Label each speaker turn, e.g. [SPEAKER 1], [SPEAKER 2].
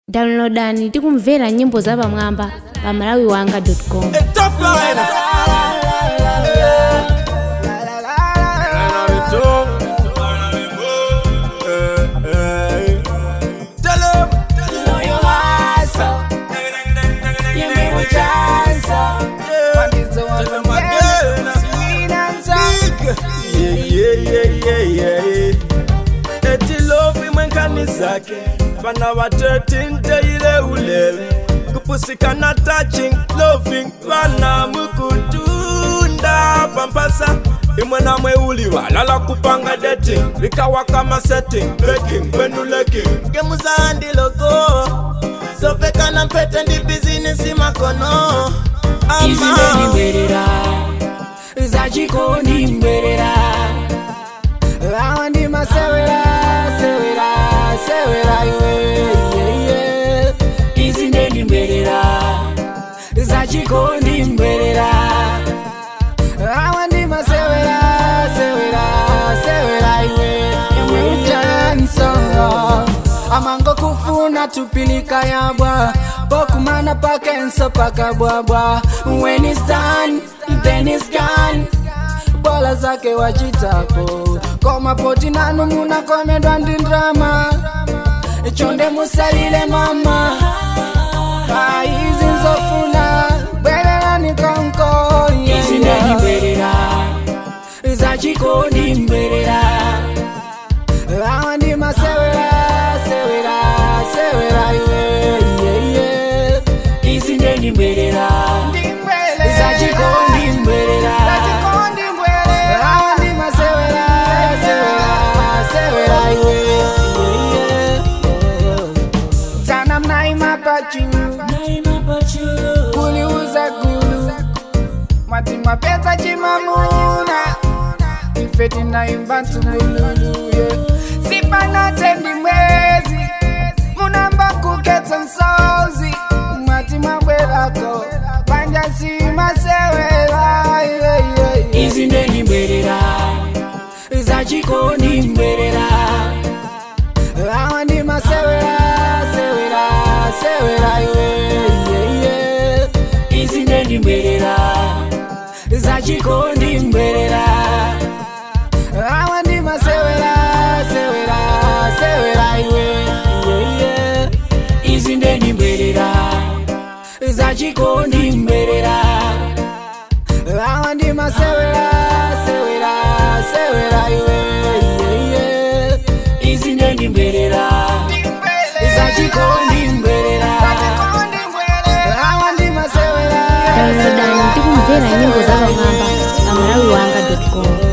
[SPEAKER 1] downloadani tikumvera nyimbo zapamwamba pa malawiwanga.com
[SPEAKER 2] A tough line. Tell 'em. Tell 'em again. Yeah, yeah, yeah, yeah, yeah. Eti lovi mwenkani zake vana va 13 teile ulele kupusikana touching loving vana mukutunda pampasa imwe na mweuli walala kupanga dating likawa kama setting baking kwenuleking gemuzandiloko sovekana mpete ndi bizinesi makono
[SPEAKER 3] izimeni mberera zachikondi mberera awa ndi masewera sewera sewera iwe yeah, yeah. izi ndeni mberera zachikondi mberera awa ndi masewera sewera sewera iwe iwe utansonga amango kufuna tupilika yabwa bokumana pakenso pakabwabwa when it's done then it's gone bola zake wachitapo komapoti nanu munakomedwa ndi ndrama chonde musalile mama aizi nzofuna bwererani konko izi ndendibwerera zachikondi mberera awa ndi masewera sewera sewera iwe yeah, yeah. izi ndeni mberera zachikondi mberera awa ndi masewera sewera sewera iwe yeah, yeah. tana mnaima pachu kuliuza gulu mwati mwapeza chimamuna ifeti naimba ntungululu yeah. sipanatendi mwezi munamba kuketsa nsozi mwati mwabwerako panja simasewera yeah, yeah, yeah. izi ndeni mberera zachikondi mberera awa ndi masewera sewera sewera iwe yeah, yeah. izi ndeni mberera zachikondi mberera awa ndi masewera sewera sewera iwe yeah, yeah. izi ndeni mberera zachikondi mberera awa ndi masewera sewera sewera iwe yeah, yeah. izi ndeni mberera zachikondi mberera awa ndi masewera
[SPEAKER 1] downloadani tikumvera nyimbo zapamwamba pa malawiwanga.com